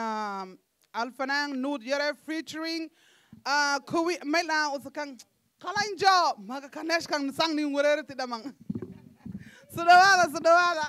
um, alfanang nud yere featuring uh, kuwi mela usakang kalanjo maga kanesh kang sang ni ngurere tidamang sudawala sudawala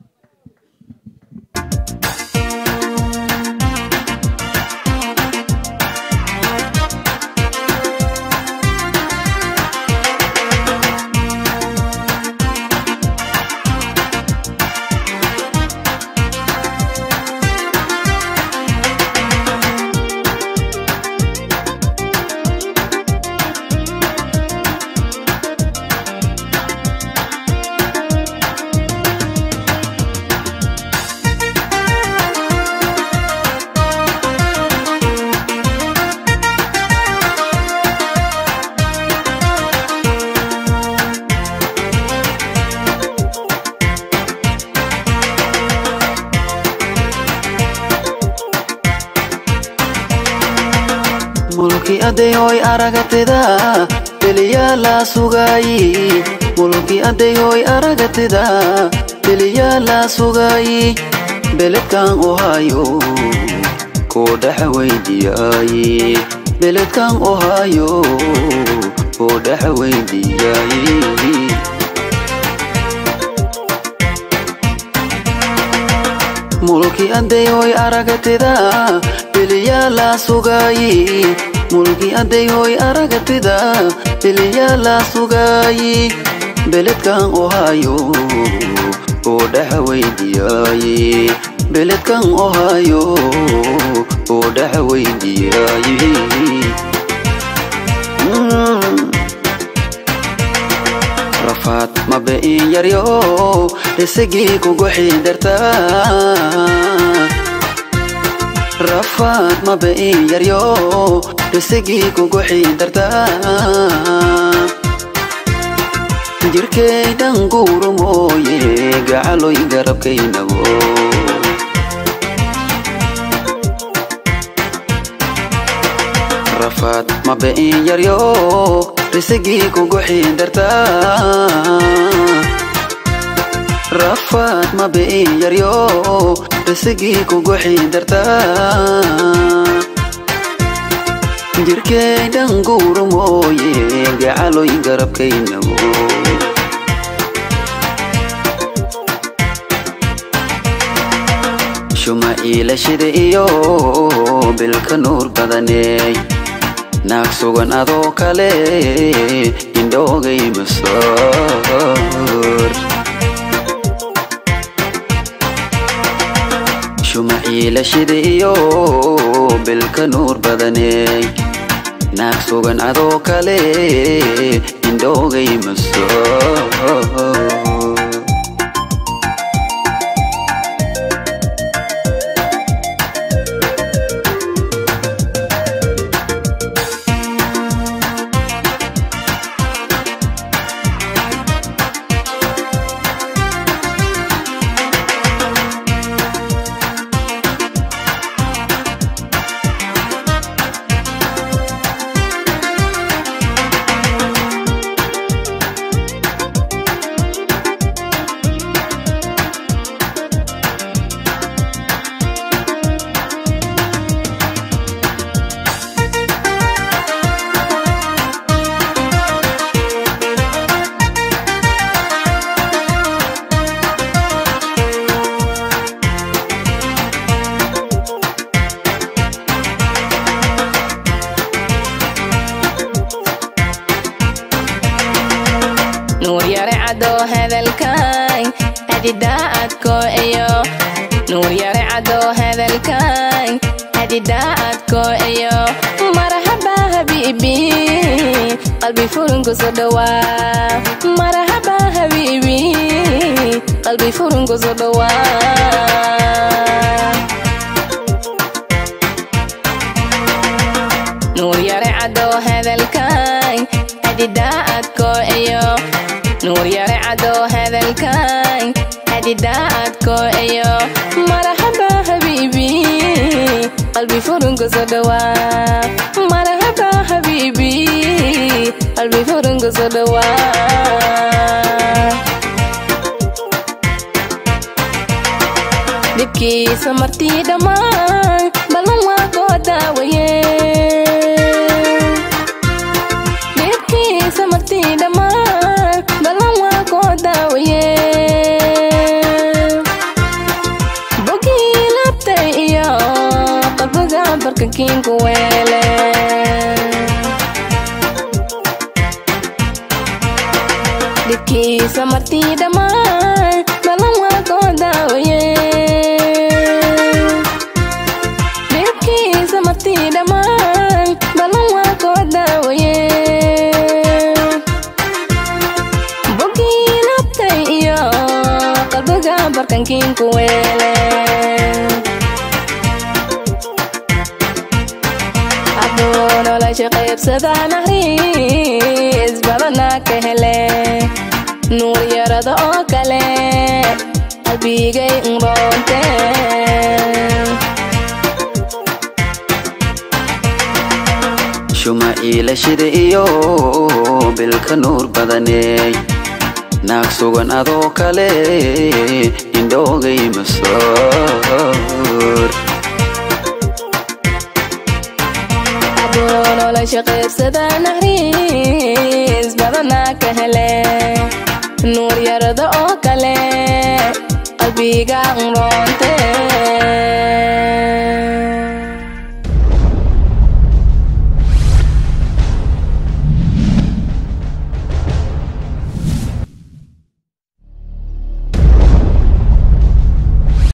mulki adeyoy aragatida beliyaa la sugaayi mulki adeyoy aragatida beliyaa la sugaayi beledkan ohaayo koo dhexa weydiyaayi beledkan ohaayo koo dhexa weydiyaayi mulki adeyoy aragatida beliyaa la sugaayi mulki adeyoy aragatida beliyaa la sugaayi beledkan ohaayo oo dhexa weydiyaayi beledkan ohaayo oo dhexa weydiyaayi Mm. rafaad mabe in yaryo dhisagii kugu xidartaa rafaad mabe in yaryo dhisagii kugu xidartaa jirkaydan guuru mooye gacaloy garabkaynabo rafaad mabe in yaryo dhisagii kugu xidartaa rafaad mabe in yaryo dhisagii kugu xidartaa jirkaydan guuru mooye gacaloy garabkaynabo shuma iilashida iyo bilka nuur badaneey naag sugan adoo kale indhoogay masoor shuma iilashida iyo bilka nuur badaneey naag sugan adoo kale indhoogay masoor nuur yare cadoo hadalkan hadidaadko iyo nuur yare cadoo hadalkan hadidaadko iyo marhaba habiibi qalbi furunku soo dhawaa marhaba habiibi qalbi furunku soo dhawaa nuur yare cadoo hadalkan hadidaadko iyo nuur yare cadoo hadalkan hadidaadko iyo marhaba habiibi qalbi furunku soo dhawaa marhaba habiibi qalbi furunku soo dhawaa dhibkiisa martii dhammaan bal barkankiinku weele dhibkiisa martii dhammaan balan waa koo daawaye dhibkiisa martii dhammaan balan waa koo daawaye bogii labtay iyo qalbiga barkankiinku weele hadduu nolosha qaybsada naxriis badana ka hele nuur yarada oo kale qalbigay nroonte shuma iilashida iyo bilka nuur badaneey naag sugan adoo kale indhoogay masoor hadduu nolosha qaybsada naxriis badana ka hele nuur yarada oo kale qalbiga nroonte